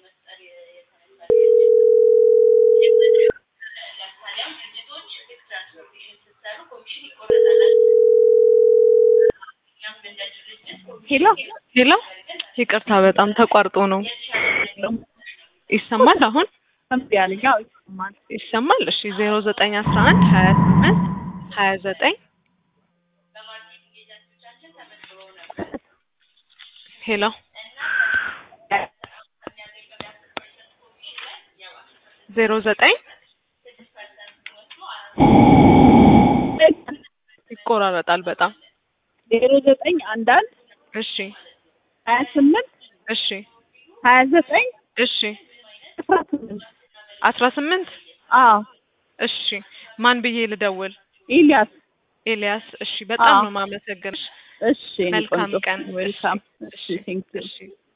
ሄሎ ሄሎ ይቅርታ በጣም ተቋርጦ ነው። ይሰማል አሁን እምቢ አለኝ። አዎ ይሰማል። ይሰማል። እሺ ዜሮ ዘጠኝ አስራ አንድ ሀያ ስምንት ሀያ ዘጠኝ ሄሎ ዜሮ ዘጠኝ ይቆራረጣል በጣም ዜሮ ዘጠኝ አንድ አንድ እሺ ሀያ ስምንት እሺ ሀያ ዘጠኝ እሺ አስራ ስምንት አስራ ስምንት አዎ እሺ ማን ብዬ ልደውል? ኤልያስ ኤልያስ። እሺ በጣም አዎ። ነው የማመሰግንሽ። እሺ የኔ መልካም ቆንጆ። ቀን። ዌልካም። እሺ እሺ ቴንክ ዩ እሺ